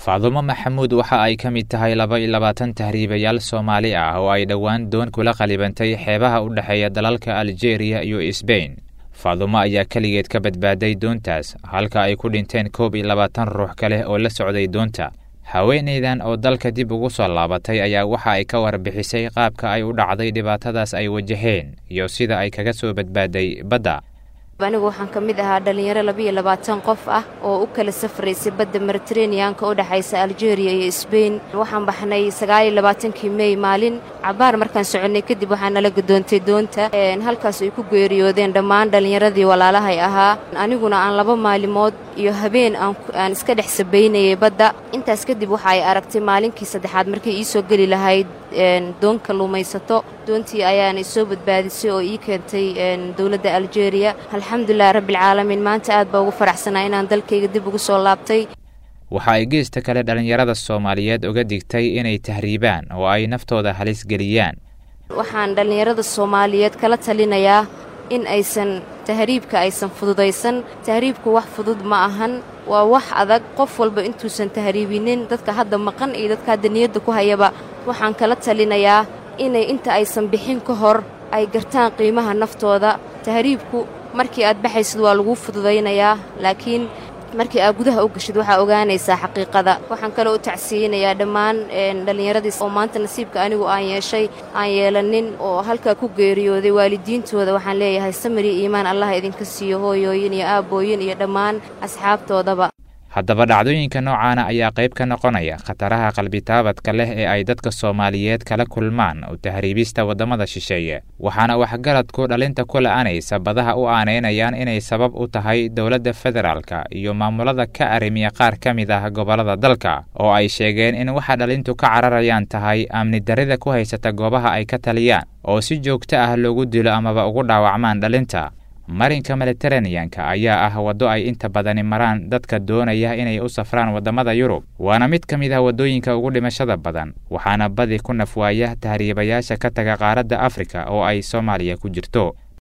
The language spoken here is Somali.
faadumo maxamuud waxa ay ka mid tahay laba iyo labaatan tahriibayaal soomaali ah oo ay dhowaan doon kula qalibantay xeebaha u dhexeeya dalalka aljeeriya iyo sbain faadumo ayaa keligeed ka badbaaday doontaas halka ay ku dhinteen koob iyo labaatan ruux kale oo la socday doonta haweenaydan oo dalka dib ugu soo laabatay ayaa waxa ay ka warbixisay qaabka ay u dhacday dhibaatadaas ay wajaheen iyo sida ay kaga soo badbaaday badda anigu waxaan ka mid ahaa dhallinyaro labiiyo labaatan qof ah oo u kala safraysay badda mediteraneanka u dhexaysa aljeeriya iyo sbain waxaan baxnay sagaaliyo labaatankii mey maalin cabaar markaan soconnay kadib waxaa nala gadoontay doonta halkaas ay ku geeriyoodeen dhammaan dhallinyaradii walaalahay ahaa aniguna aan laba maalimood iyo habeen aan iska dhex sabaynayay badda intaas kadib waxa ay aragtay maalinkii saddexaad markay ii soo geli lahayd doon kalluumaysato doontii ayaana isoo badbaadisay oo ii keentay dowladda aljeeriya alxamdulilahi rabbialcaalamiin maanta aad baa ugu faraxsanaa inaan dalkayga dib ugu soo laabtay waxa ay geesta kale dhallinyarada soomaaliyeed uga digtay inay tahriibaan oo ay naftooda halis geliyaan waxaan dhallinyarada soomaaliyeed kala talinayaa in aysan tahriibka aysan fududaysan tahriibku wax fudud ma ahan waa wax adag qof walba intuusan tahriibinin dadka hadda maqan iyo dadka hadda niyadda ku hayaba waxaan kala talinayaa inay inta aysan bixin ka hor ay gartaan qiimaha naftooda tahriibku markii aad baxaysid waa laguu fududaynayaa laakiin markii aad gudaha u gashid waxaa ogaanaysaa xaqiiqada waxaan kaloo u tacsiinayaa dhammaan dhallinyaradiis oo maanta nasiibka anigu aan yeeshay aan yeelanin oo halkaa ku geeriyooday waalidiintooda waxaan leeyahay samari iimaan allaha idinka siiyo hooyooyin iyo aabbooyin iyo dhammaan asxaabtoodaba haddaba dhacdooyinka noocaana ayaa qayb ka noqonaya khataraha qalbitaabadka leh ee ay dadka soomaaliyeed kala kulmaan u tahriibista waddamada shisheeye waxaana waxgaradku dhalinta ku la'anaysa badaha u aaneynayaan inay sabab u tahay dowladda federaalka iyo maamulada ka arrimiya qaar ka mid ah gobollada dalka oo ay sheegeen in waxa dhalintu ka cararayaan tahay amni darrida ku haysata goobaha ay ka taliyaan oo si joogto ah loogu dilo amaba ugu dhaawacmaan dhalinta marinka mediteraneanka ayaa ah waddo ay inta badani maraan dadka doonaya inay u safraan waddamada yurub waana mid ka mid ah waddooyinka ugu dhimashada badan waxaana badi ku nafwaaya tahriibayaasha ka taga qaaradda afrika oo ay soomaaliya ku jirto